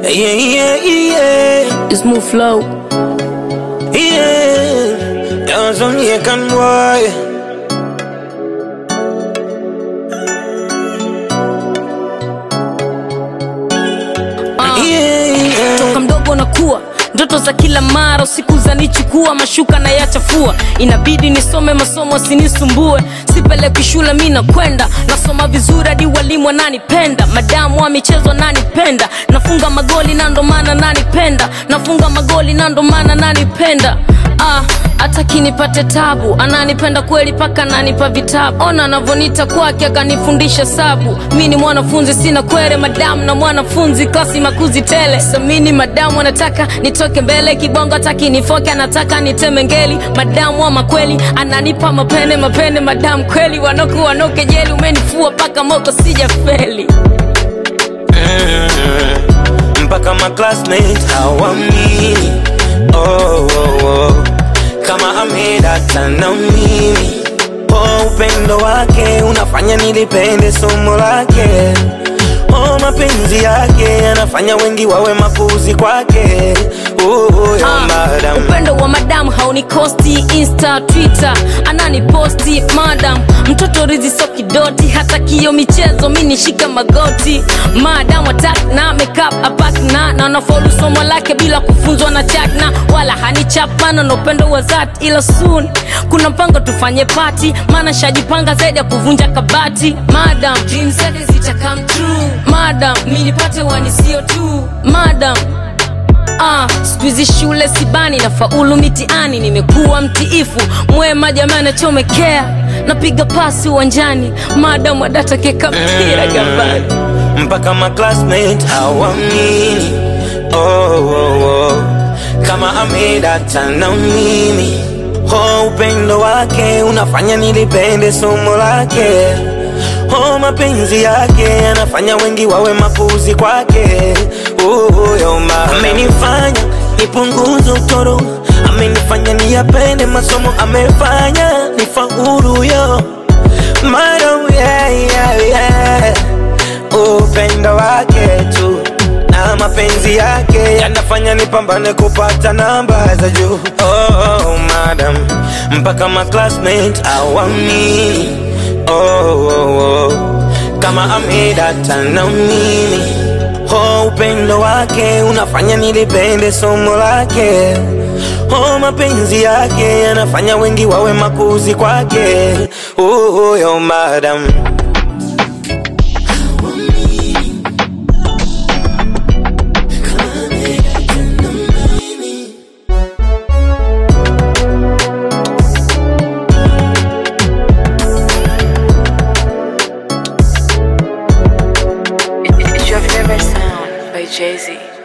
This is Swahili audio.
Yeah, yeah, yeah. It's Smooth Flow. Yeah. Tanzanian boy. Uh. Yeah, yeah. toka mdogo nakuwa ndoto za kila mara usiku zanichukua mashuka na yachafua inabidi nisome masomo sinisumbue sipeleki shule mi nakwenda nasoma vizuri hadi walimu wananipenda madamu wa michezo nanipenda nafunga magoli na ndo maana nanipenda nafunga magoli na ndo maana nanipenda ah, hata kinipate tabu ananipenda kweli paka ananipa vitabu ona anavonita kwake akanifundisha sabu mi ni mwanafunzi sina kwere madamu na mwanafunzi klasi makuzi tele samini madamu anataka nitoke mbele kibongo taki nifoke anataka niteme ngeli madamu ama kweli ananipa mapene mapene madamu kweli wanoku wanoke jeli umenifua paka moko sija feli Mm, mpaka ma classmates hawamini oh, oh, oh. kama amedata na mimi oh, upendo wake unafanya nilipende somo lake oh, mapenzi yake yanafanya wengi wawe mapuzi kwake oh, oh, yo, Ah, madam. upendo wa madam haunikosti insta twitter ananiposti madam mtoto rizi so kidoti hata kio michezo mi nishika magoti madam atak na makeup apak na na nafaulu somo lake bila kufunzwa na chakna wala hanichapana na upendo wa zat ila soon kuna mpango tufanye pati maana shajipanga zaidi ya kuvunja kabati madam dreams zake zita come true madam mi nipate wanisio tu madam Ah, skuizi shule sibani na faulu mitiani nimekuwa mtiifu mwema jamani nachomekea napiga pasi uwanjani madamu adata keka mpira gambani mpaka ma classmate hawamini oh, oh, oh. kama amedata na mimi oh, upendo wake unafanya nilipende somo lake oh, mapenzi yake yanafanya wengi wawe mapuzi kwake oh, yo, ma- amenifanya nipunguze utoro amenifanya niyapende masomo amefanya nifaulu yo Madam, yeah, yeah, yeah. upendo wake tu na mapenzi yake yanafanya nipambane kupata namba za juu oh, oh, madam mpaka ma classmate awamini oh, oh, oh. kama amedata na mimi oh, upendo wake unafanya nilipende somo lake oh, mapenzi yake yanafanya wengi wawe makuzi kwake oh, oh, yo, madam It's your favorite sound by Jay Z.